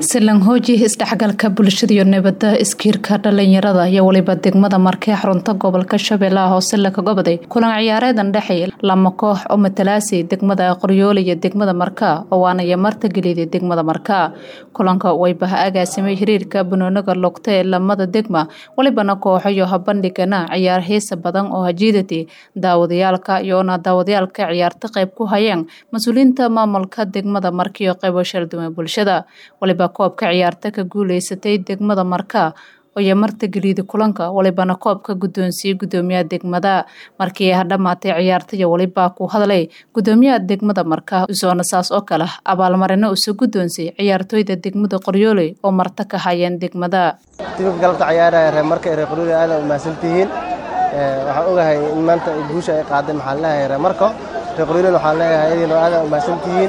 silanhooji isdhexgalka bulshada iyo nabada iskiirka dhalinyarada iyo weliba degmada markee xarunta gobolka shabeellaha hoose laka goboday kulan ciyaareedan dhexey lama koox oo matalaasay degmada qoryoole iyo degmada markaa oo waanaya martageliday degmada markaa kulanka waybaha agaasimay xiriirka banooniga lugta ee lamada degma welibana kooxo iyo habandhigana ciyaar heesa badan oo hajiidati daawadayaalka iyoona daawadayaalka ciyaarta qayb ku hayeen mas-uuliyiinta maamulka degmada markiiyo qaybo shalduwan bulshada waliba koobka ciyaarta ka guuleysatay degmada markaa oyo martageliida kulanka walibana koobka guddoonsiiyey guddoomiyaha degmada markii ay hadhamaatay ciyaartaiyo weliba ku hadlay guddoomiyaha degmada markaa isoona saas oo kale abaalmarino uso guddoonsay ciyaartooyda degmada qoryooley oo marta ka hayeen degmada tibabka galabta cayaaraya reer marka reer qoryooley aada u mahadsantihiin waxaan ogahay in maanta guusha ay qaaday maxaan leeyahay reer marko reer qoryooleyna waxaan leeyahay idinoo aada u mahadsantihiin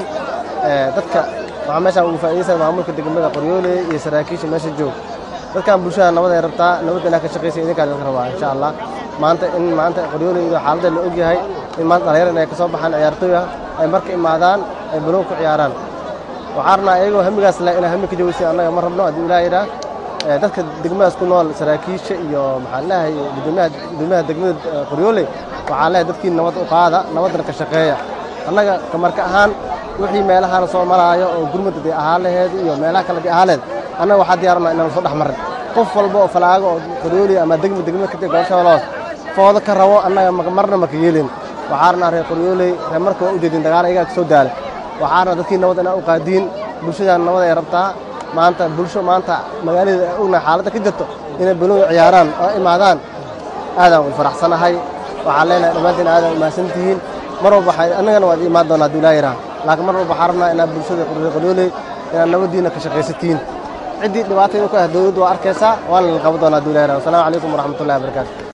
dadka waxaa meeshaan ugu faa'iidaysan maamulka degmada qoryooley iyo saraakiisha meesha joog dadkan bulshada nabad ay rabtaa nabadda inaa ka shaqaysa idinkaa idinka rabaa insha allah maanta in maanta qoryooley iyo xaaladda la og yahay in maanta dhalinyar in ay ka soo baxaan ciyaartooy ah ay marka imaadaan ay banoon ku ciyaaraan waxaa rabnaa iyagoo hamigaas leh inay hami ka jawaysin annaga ma rabno haddii ilaah yidhaah dadka degmadaas ku nool saraakiisha iyo maxaan leeyahay guddoomiyaha degmada qoryooley waxaan leeyahay dadkii nabad u qaada nabaddana ka shaqeeya annaga kamarka ahaan wixii meelahaana soo maraayo oo gurmudda dee ahaa laheed iyo meelaha kale dee ahaa lehed annaga waxaa diyaarnaa inaan soo dhex marin qof walba oo falaago oo qoryooley ama degma degmada ka gobol shabeellahoos foodo ka rabo annaga marna maka yeelin waxaa rabnaa reer qoryooley reer marka waa u jeedin dagaal ayagaa ka soo daala waxaa rabnaa dadkii nabad inaa u qaadiin bulshadan nabad ay rabtaa maanta bulsho maanta magaalada ognahay xaaladda ka jirto inay banooni ciyaaraan oo imaadaan aadaan u faraxsanahay waxaan leenahay dhammaantiin aadaan u mahadsantihiin mar walba annagana waad imaan doonaa hadduu ilaa yidhaha laakiin mar walba waxaa rabnaa inaad bulshada qoryooley inaad nabaddiina ka shaqaysatiin ciddii dhibaatayda ku ah dowladdu waa arkaysaa waana la qaban doonaa hadduu ilaa yidhaha wasalaamu calaykum waraxmatullahi wabarakaatu